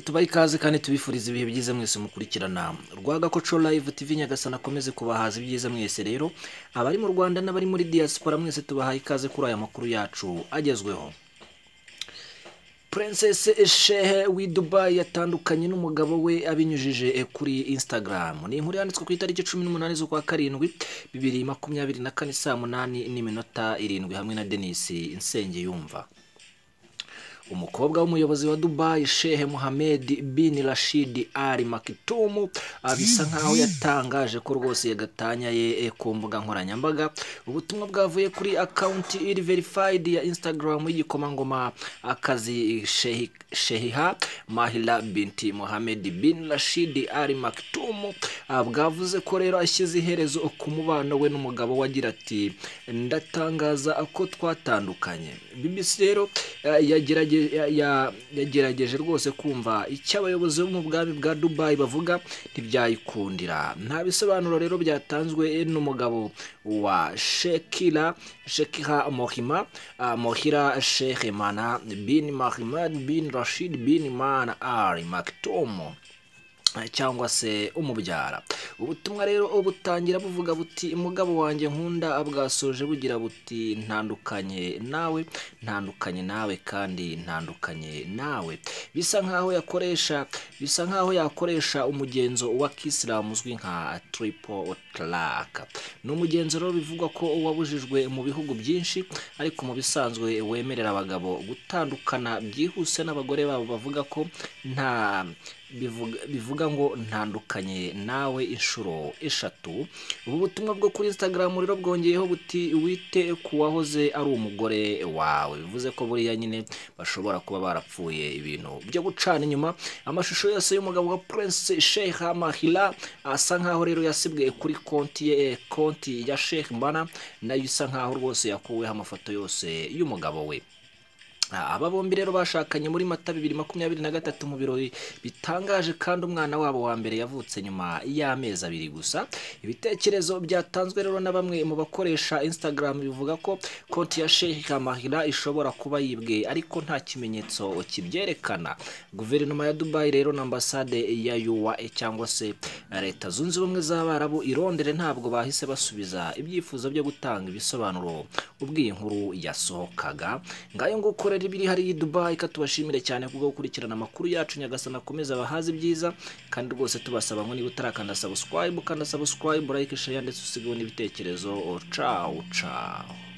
tubahe ikaze kandi tubifuriza ibihe byiza mwese mukurikirana rwagakoco live tv nyagasana akomeze kubahaza ibyiza mwese rero abari mu rwanda n'abari muri diaspora mwese tubahaye ikaze kuri aya makuru yacu agezweho Princess shehe w'i dubayi yatandukanye n'umugabo we abinyujije kuri instagram ni inkuru yanditswe ku itariki cumi n'umunani z'ukwa karindwi bibiri makumyabiri na kane saa munani n'iminota irindwi hamwe na denise insengiyumva umukobwa w'umuyobozi wa dubayi shehe muhammedi bin rashid ali makitumu bisa nkaho yatangaje ko rwose yagatanya ye ku mbuga nkoranyambaga ubutumwa bwavuye kuri akawunti iri verifayidi ya instagram y'igikomangoma akazi shehiha mahira binti muhammedi bin rashid ali makitumu bwavuze ko rero ashyize iherezo ku mubano we n'umugabo wagira ati ndatangaza ko twatandukanye bbc rero yagerageje yagerageje rwose kumva icyo abayobozi bo mu bwami bwa dubayi bavuga ntibyayikundira nta bisobanuro rero byatanzwe n'umugabo wa shekira shekiha mohima mohira shehemana bin mahimad bin rashid bin mana ari makitomo cyangwa se umubyara ubutumwa rero butangira buvuga buti mugabo wanjye nkunda bwasoje bugira buti ntandukanye nawe ntandukanye nawe kandi ntandukanye nawe bisa nkaho yakoresha bisa nkaho yakoresha umugenzo wa kisilamu uzwi nka tiripo taraka ni umugenzo rero bivugwa ko wabujijwe mu bihugu byinshi ariko mu bisanzwe wemerera abagabo gutandukana byihuse n'abagore babo bavuga ko nta bivuga ngo ntandukanye nawe inshuro eshatu ubu butumwa bwo kuri instagram rero bwongeyeho buti wite ku wahoze ari umugore wawe bivuze ko buriya nyine bashobora kuba barapfuye ibintu byo gucana inyuma amashusho yose y'umugabo wa prince sheikh mahira asa nkaho rero yasibwe kuri konti ye konti ya sheikh mbana nayo isa nkaho rwose yakuweho amafoto yose y'umugabo we aba bombi rero bashakanye muri mata bibiri makumyabiri na gatatu mu birori bitangaje kandi umwana wabo wa mbere yavutse nyuma y'amezi abiri gusa ibitekerezo byatanzwe rero na bamwe mu bakoresha instagram bivuga ko konti ya sheikh mahira ishobora kuba yibwe ariko nta kimenyetso kibyerekana guverinoma ya dubayi rero na ambasade ya yuwa cyangwa se leta zunze ubumwe z'abarabu i Londres ntabwo bahise basubiza ibyifuzo byo gutanga ibisobanuro ubwo iyi nkuru yasohokaga ngayo nguko rero ibiri hari Dubai ka tubashimire cyane kubwo gukurikirana amakuru yacu nyagasana akomeza abahazi byiza kandi rwose tubasaba ngo niba utarakanda subscribe ukanda subscribe like share ndetse usigeho n'ibitekerezo cawu cawu